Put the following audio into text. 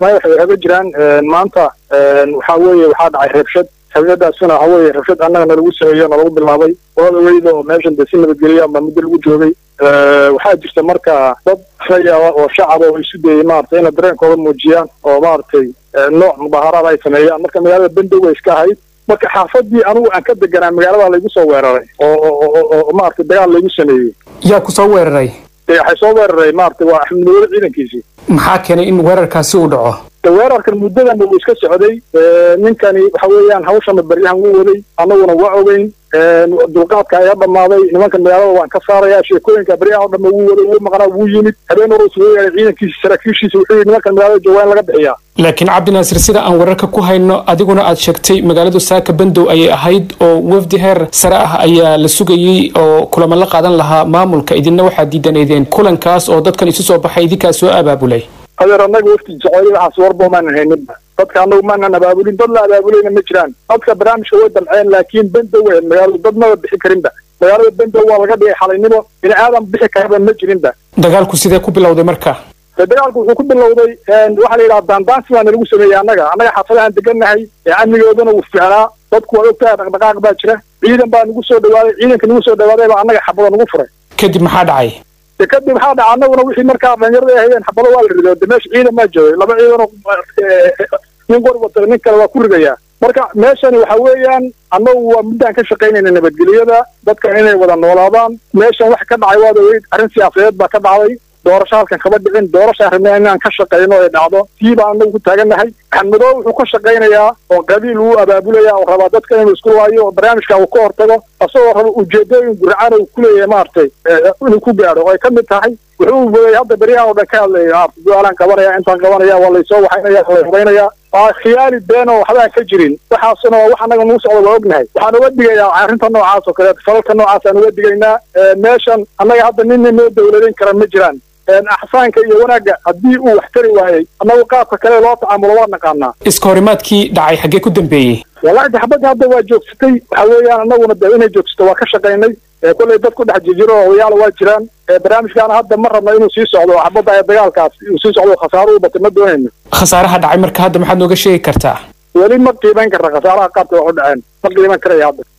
kismaayo waxay haga jiraan maanta waxaa weeye waxaa dhacay rabshad rabshadaasuna waxa weeye rabshad annaga nalagu sameeyo nalagu bilaabay waada weyda oo meeshan dee si nabadgeliya ama muddo lagu joogay waxaa jirta marka dad raya oo shacaba oo isu dayay maaragtay inay dareenkooda muujiyaan oo maaragtay nooc mudaaharaad ay sameeyaan marka magaalada bendow way iska ahayd marka xaafadii anigu aan ka deganaa magaalada laygu soo weeraray oo maaragtay dagaal laygu sameeyey yaa ku soo weeraray waxay soo weeraray maaragtay waa axmed nabada ciidankiisii maxaa keenay in weerarkaasi uu dhaco weerarkan muddadanba wuu iska socday ninkani waxa weeyaan hawshana beryahan wuu waday annaguna waa ogeyn dulqaadka ayaa dhammaaday nimankan magaalada waan ka saarayaa sheekooyinka beryahan o dhanba wuu waday wuu maqnaa wuu yimid habeen hore soo yeeray ciidankiisa saraakiishiisa wuxuu yidhi nimankan magaalada jooga in laga bixiyaa laakiin cabdinaasir sida aan wararka ku hayno adiguna aad sheegtay magaaladu saaka bandow ayay ahayd oo wafdi heer sare ah ayaa la sugayey oo kulamo la qaadan lahaa maamulka idinna waxaad diidanaydeen kulankaas oo dadkan isu soo baxay idinkaa soo abaabulay adeer annaga wafti jeceyli waxaas warba maanan hayninba dadka annagu maanan abaabulin dad la abaabulayna ma jiraan dadka barnaamijka way damceen laakiin bendow weyn magaaladu dad maba bixi karinba magaalada bendow waa laga dhigay xalaynimo bini aadan bixi karaba ma jirinba dagaalku sidee ku bilowday marka de dagaalku wuxuu ku bilowday waxaa la yidhaha daandaansi baa nalagu sameeyey annaga annaga xaafadahaan degannahay ee amnigoodana wuu fiicnaa dadku waa ogtahay dhaqdhaqaaq baa jira ciidan baa nagu soo dhawaaday ciidanka nagu soo dhawaaday baa annaga xabada nagu furay kadib maxaa dhacay de kadib waxaa dhaca annaguna wixii markaa dhalinyarada ay hayeen xabado waa la rido de meesha ciidan baa joogay laba ciidanoo nin qor wata nin kale waa ku ridayaa marka meeshani waxa weeyaan annagu waa muddaan ka shaqaynayna nabadgelyada dadkan inay wada noolaadaan meeshan wax ka dhacay waad ogeyd arrin siyaasadeed baa ka dhacday doorasho halkan kama dhicin doorashaan rabnaa inaan ka shaqayno ay dhacdo tii baan anagu ku taagannahay axmedow wuxuu ka shaqaynayaa oo qabiil uu abaabulaya oo rabaa dadka inuu isku waayo oo barnaamijka uu ka hortago asagoo raba ujeedooyin gurcaan uu kuleeyahay maaragtay inuu ku gaadho oo ay ka mid tahay wuxuu waday hadda beryahan oo dhan ka hadlaya maarata duaalaan qabanaya intaan qabanaya waa laysoo waxaynaya waa lay hubaynaya waa khiyaali been oo waxbaa ka jirin waxaasuna waa wax annaga nagu socda waa ognahay waxaan uga digayaa arrinta noocaas oo kaleeto falalka noocaas aan uga digaynaa meeshan annaga hadda ninna noo dawladayn kara ma jiraan axsaanka iyo wanaagga haddii uu wax tari waayey annagu qaabka kale loo tacaamulo waa naqaanaa iska horimaadkii dhacay xaggee ku dambeeyey wallahi de xabadda hadda waa joogsatay waxa weeyaan annaguna de inay joogsato waa ka shaqaynay kollay dad ku dhex jirjiro oo odayaala waa jiraan barnaamijkaana hadda ma rabno inuu sii socdo xabadda ee dagaalkaas uu sii socdo khasaaro u batay ma doonayno khasaaraha dhacay marka hadda maxaad nooga sheegi kartaa weli ma qiimayn karta khasaaraha qaabka wax u dhaceen ma qiiman karaya hadda